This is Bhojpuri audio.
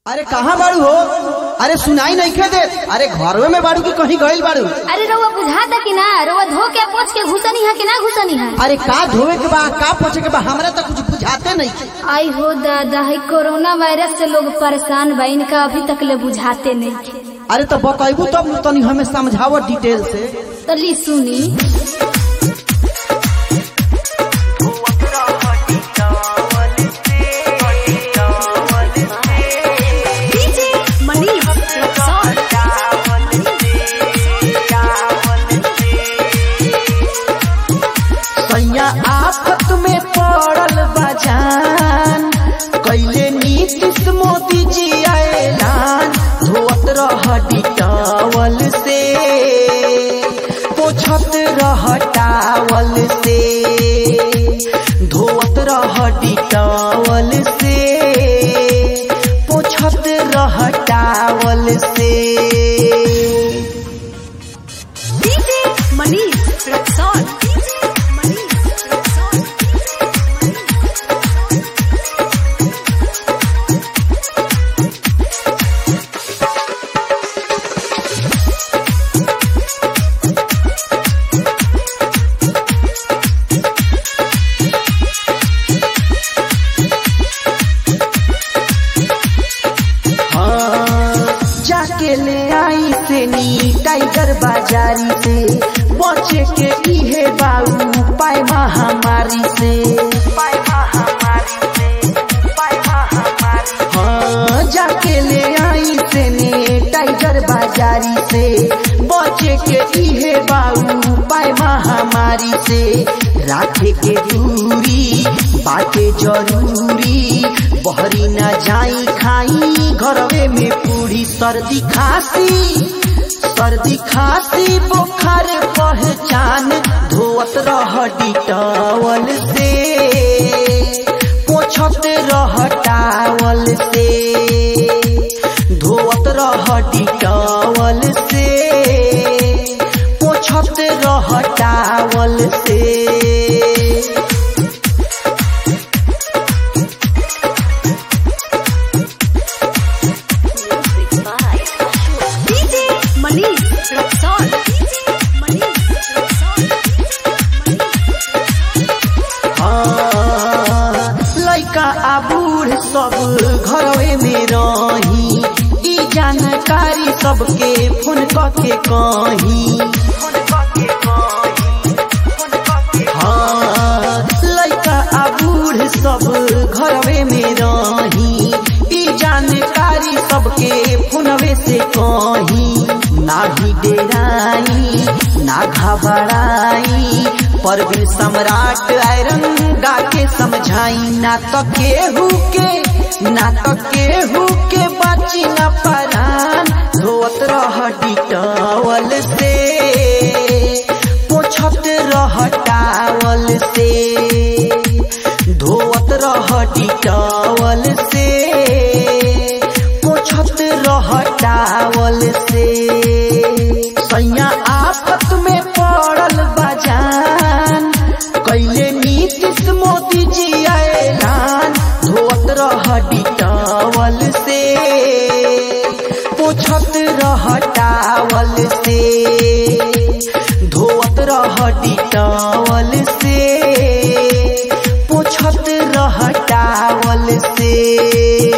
अरे कहाँ बाड़ू हो अरे सुनाई नहीं खे दे अरे घरवे में बाड़ू की कहीं गईल बाड़ू अरे रउआ बुझाता कि ना रउआ धो के पोछ के घुसनी है कि ना घुसनी है अरे का धोवे के बा का पोछे के बा हमरा तो कुछ बुझाते नहीं आई हो दादा है कोरोना वायरस से लोग परेशान बा इनका अभी तक ले बुझाते नहीं अरे तो बतैबू तब न तनी हमें समझावो डिटेल से तो ली सुनी सैया आफत में पड़ल बजान कैले नीतीश मोदी जी ऐलान धोत रह डिटावल से पोछत रह टावल से धोत रह डिटावल से पोछत रह टावल से हाँ, जाके ले आई से नी टाइगर बाजारी से बचे के इहे बाऊ पाए महामारी से हाँ, जाके ले आई से नी टाइगर बाजारी से बचे के इहे बाऊ पाए महामारी से राखे के दूरी बाटे जरूरी बहरी न जाई खाई घरवे में पूरी सर्दी खांसी सर्दी खांसी बुखार पहचान धोवत रह डिटावल से पोछत रह टावल से धोवत रह डिटावल से पोछत रह टावल से हाँ, लइका आ बूढ़ सब घरवे में रही ई जानकारी सबके फोन करके कही हाँ, लइका आ बूढ़ सब घरवे में रही ई जानकारी सबके फोनवे से कही ना भी डेराई ना घबराई परवीन सम्राट आयरन गा के समझाई ना तो केहू के ना तो केहू के बाची न परान धोत रह डिटावल से पोछत रह टावल से धोत रह डिटावल से पोछत रह टावल से सैया आफत में पड़ल बजान कैले नीतीश मोदी जी ऐलान धोत रह डिटावल से पोछत रह टावल से धोत रह डिटावल से पोछत रह टावल से